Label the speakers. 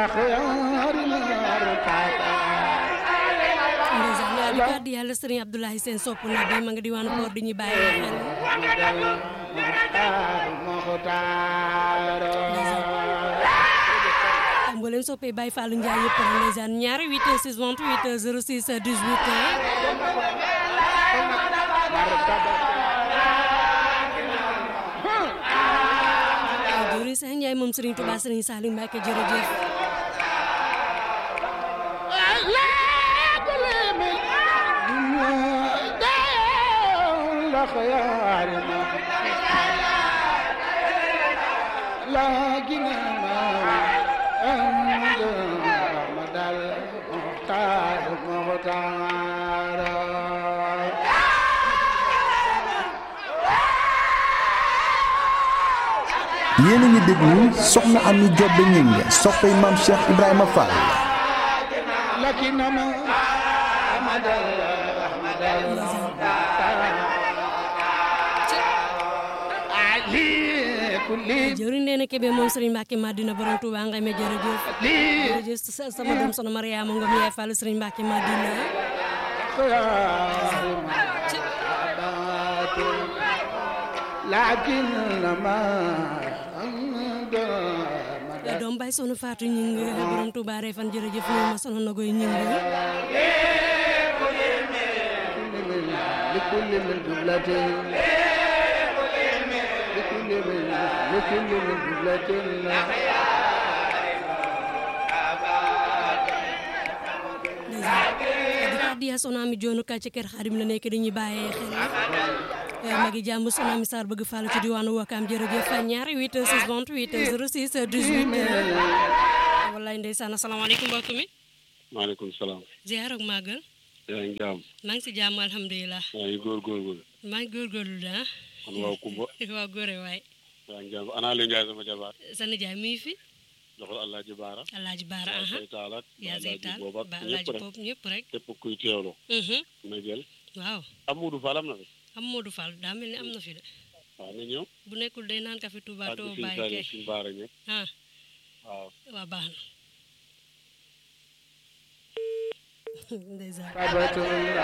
Speaker 1: ndeysaan yaa di kàddu yàlla sëriñ Abdoulaye Sène sopp na bi ma nga diwaanu Port di ñu bàyyi xel mboolem soppee Baye Fallou Ndiaye yëpp rek ndeysaan ñaari 8 6 28 06 18 jori sax Ndiaye moom Serigne Touba Serigne Salim Mbacke jërëjëf
Speaker 2: لكن ما أنت محمد المختار المختار
Speaker 3: yéen a ngi déglu soxna Ami Jobbe Ñing soppay maam Cheikh Ibrahima Fall
Speaker 2: لكن ما أحمد أحمد المختار علي كل
Speaker 1: jëri nee na kebe moom Serigne Mbacke Madina borom Touba ngay me jërëjëf
Speaker 2: لي
Speaker 1: jërëjëf sa- sama doom sono Mariama Ngom yaay Fall Serigne Mbacke Madina
Speaker 2: خيار محبات لكن ما أنت
Speaker 1: Ya doom bay sono Fatou ñing borom Touba Refane jërëjëf ñoo ma sono nagoy ñing
Speaker 2: لكل من جملة لكل من لكل من جملة
Speaker 1: di kàddu ya sono ami joonu ka ci kër Xaadim la nekk dañuy bàyyee xel magi jàmm sono ami Sarr bëgg Fall ci diwaanu Wakaam jërëjëf ñaari 8 6 28 06 18 wallaay ndeysaan asalaamaaleykum mbokk mi
Speaker 4: maaleykum salaam.
Speaker 1: ziar ak màggal
Speaker 4: yaa ngi jaam.
Speaker 1: maa ngi si jàmm alhamdulilah
Speaker 4: yaa ngi góorgóorlu.
Speaker 1: maa ngi góorgóorlu daa
Speaker 4: man waaw Kumba.
Speaker 1: waaw góore waay
Speaker 4: yaa ngi jaam ana Aliou Ndiaye sama jabaar.
Speaker 1: sa nijaay mi ngi fi
Speaker 4: joxal Alaaji Baara.
Speaker 1: alaaji baara
Speaker 4: yaa
Speaker 1: aha
Speaker 4: say taal ak.
Speaker 1: yaa
Speaker 4: Alaaji
Speaker 1: seytaan
Speaker 4: boobat
Speaker 1: ba
Speaker 4: ñëpp
Speaker 1: alaaji
Speaker 4: rek.
Speaker 1: boobu ñëpp rek
Speaker 4: képp kuy teewlu.
Speaker 1: Mhm.
Speaker 4: na jël.
Speaker 1: waaw
Speaker 4: Amadou Fall am na fi.
Speaker 1: am Modou Fall daa mel ni am na fi de
Speaker 4: waaw na ñëw.
Speaker 1: bu nekkul day naan kafe Touba
Speaker 4: ak
Speaker 1: too
Speaker 4: suñu
Speaker 1: bàyyi
Speaker 4: Saliou
Speaker 1: kay
Speaker 4: suñu Baara ñëpp.
Speaker 1: ah
Speaker 4: waaw.
Speaker 1: waa baax na ndeysaan
Speaker 2: ثبت